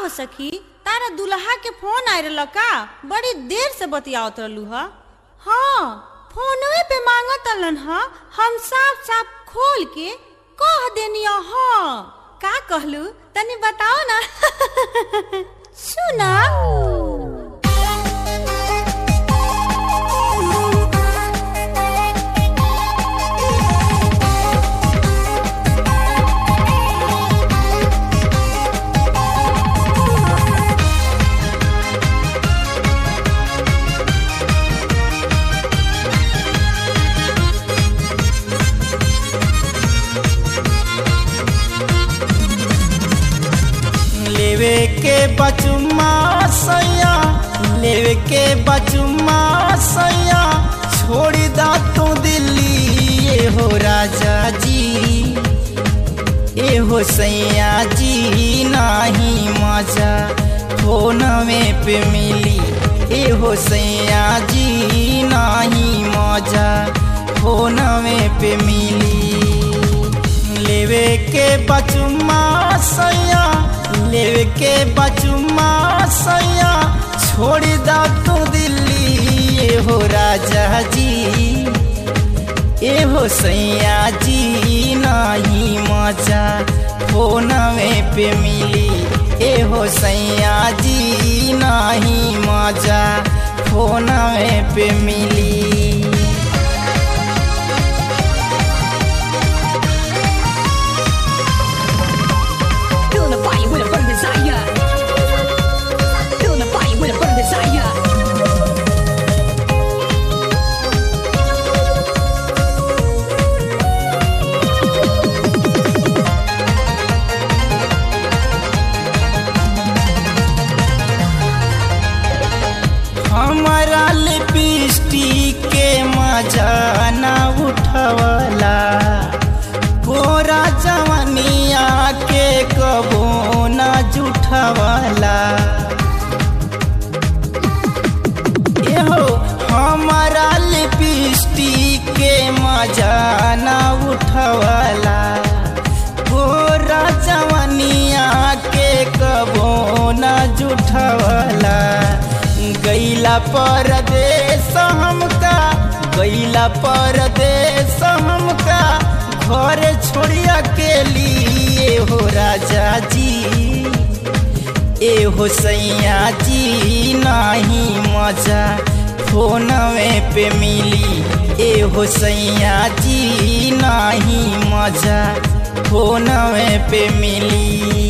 हो सखी तारा दुल्हा के फोन आय रहल का बड़ी देर से बतियावत रहलू ह हाँ फोनवे पे मांगत रहलन ह हम साफ साफ खोल के कह देनी हाँ का कहलू तनी बताओ ना सुना लेवे के बचुमा सैया लेवे के बचुमा सैया छोड़ दा तू दिल्ली ये हो राजा जी ए हो सैया जी नाही मजा फोन में पे मिली ए हो सैया जी नाही मजा फोन में पे मिली लेवे के बचुमा सैया लेवे के बचुमा सैया छोड़ दा तू दिल्ली ये हो राजा जी ए हो सैया जी नाही मजा फोन में पे मिली ए हो सैया जी नाही मजा फोन में पे मिली Feeling the fire with a burning desire. Feeling the fire with a burning desire. हमारा लिपस्टिक के मजा न उठवला गोरा जवनिया के कबो न जुठवला एहो हमारा लिपस्टिक के मजा न उठवला गोरा जवनिया के कबो न जुठवला गैला परदेश हमका गैला परदेश हमका घर छोड़िया के लिए हो राजा जी ए हो सैया जी नाही मजा फोन में पे मिली ए हो सैया जी नाही मजा फोन में पे मिली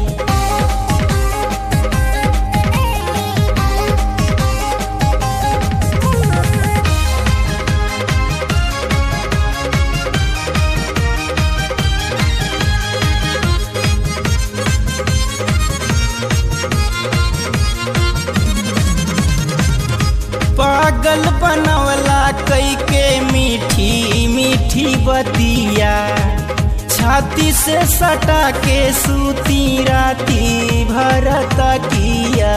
पागल बनवला कई के मीठी मीठी बतिया छाती से सटा के सूती राती भरत किया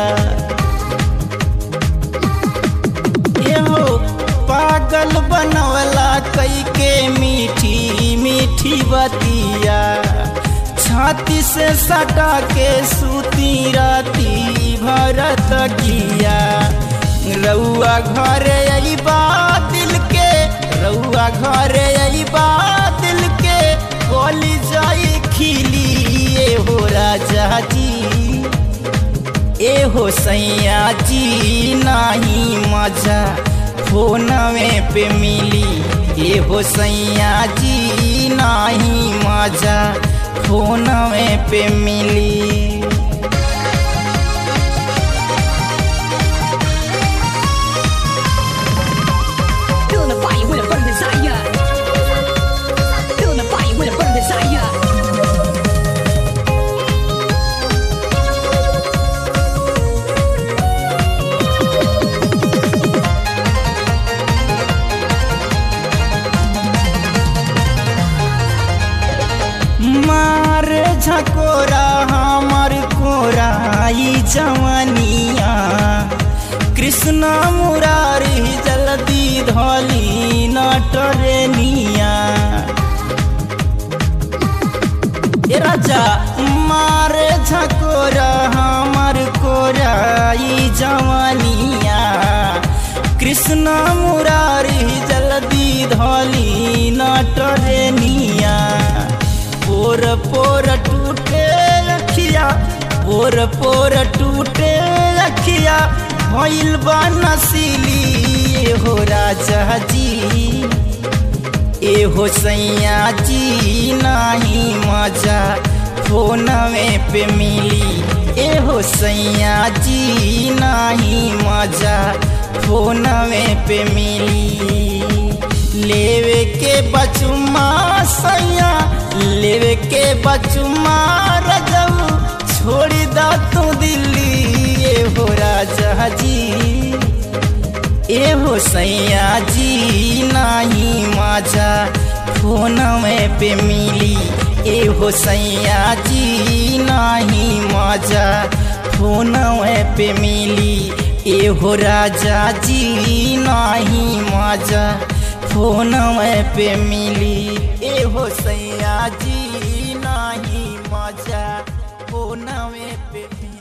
एहो पागल बनवला कई के मीठी मीठी बतिया छाती से सटा के सूती राती भरत किया रउआ घर अइबा दिल के रउआ घर अइबा दिल के कोली जाई खिली ए हो राजा जी ए हो सैया जी नाही मजा फोन में पे मिली ए हो सैया जी नाही मजा फोन में पे मिली Feeling the fire with a burning desire. Feeling the fire with a burning desire. मार झकोरा हमर कोराई जवनिया कृष्ण मुरारी जल्दी धली नटरनिया ए राजा मारे झकोरा हम कृष्ण मुरारी जल्दी धली न टरेनिया पोर पोर टूटे अखिया पोर पोर टूटे अखिया भइल बा नसीली हो राजा जी ए हो सैया जी नाही मजा फोनवे पे मिली ए हो सैया जी नाही मजा फोनवे पे मिली लेवे के बचुमा सैया लेवे के बचुमा रजऊ छोड़ दा तू दिल्ली ए हो राजा जी ए हो सैया जी नाही माझा फोनवे पे मिली ए हो सैया जी नाही माझा फोनवे पे मिली ए हो राजा जी नाही माझा फोनवे पे मिली ए हो सैया जी नाही माझा फोनवे पे मिली